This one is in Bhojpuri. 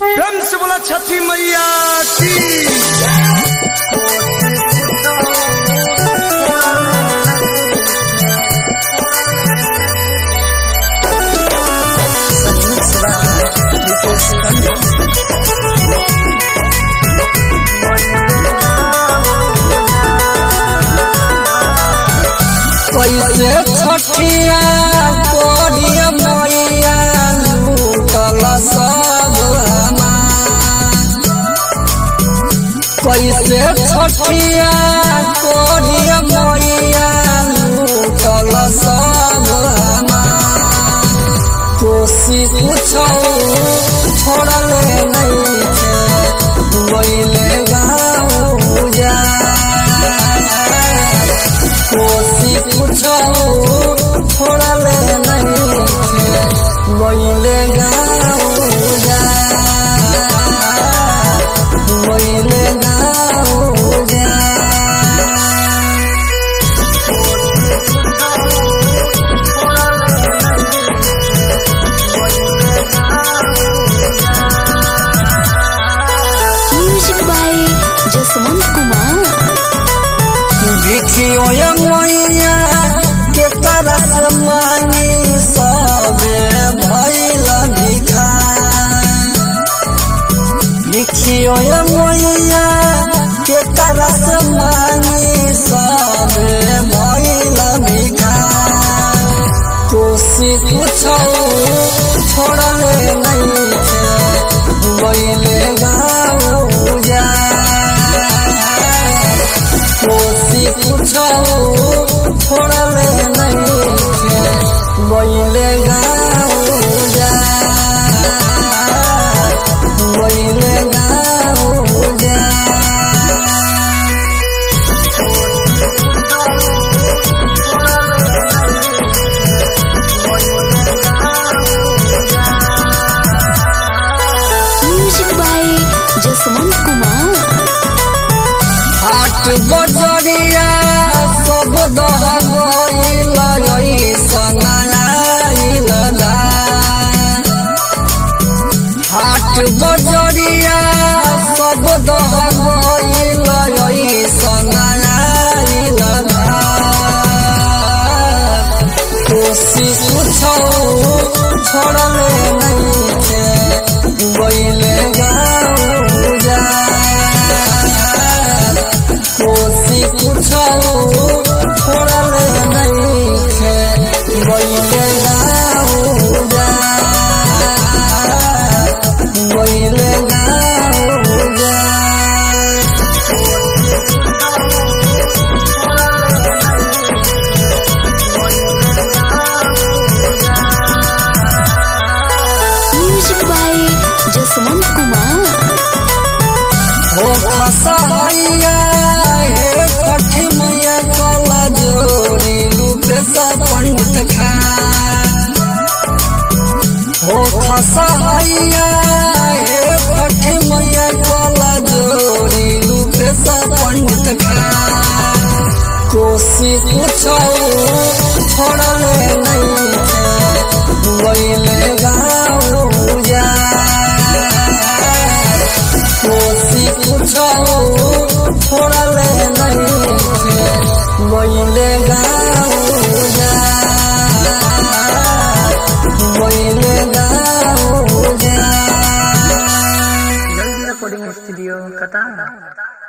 प्रेम से बोला छठी मैया की कैसे छठिया कोरिया मैया लूटल सब हमार कैसे छठिया कोरिया मैया लूटल सब हमार कोसी कुछो छोड़ले नहीं थे गईले गाँव जा कोसी कुछो छोड़ले नहीं थे गईले गाँव जा गईले गाँव जा Music by Jasmine Kumar. भिखियो मैया के तरस मानी सबे भैल भिखा भिखियो मैया के तरस मानी सबे भैल भिखा कोसी कुछो छोड़ले नहीं थे गईले गाँव जा कोसी कुछो छोड़ले नहीं थे गईले गाँव जा गईले गाँव जा Music by Jasmine Kumar. हाट बजरिया सब दह गईल सनाइल हाट बजरिया सब दह गईल सनाइल कोसी कुछो छोड़ले नहीं थे गईले गाँव जा कोसी कुछो छोड़ले नहीं थे गईले गाँव जा गईले गाँव जा Music by Jasmine Kumar. हो खसैया हे कठी मैया कला जोड़ी रूपे सा पंडित खा हो खसैया हे कठी मैया कला जोड़ी रूपे सा पंडित खा कोसी कुछो छोड़ले नहीं थे गईले गाँव जा कोसी कुछो छोड़ले नहीं थे गईले गाँव जा गईले गाँव जा जल्दी रिकॉर्डिंग स्टूडियो कतार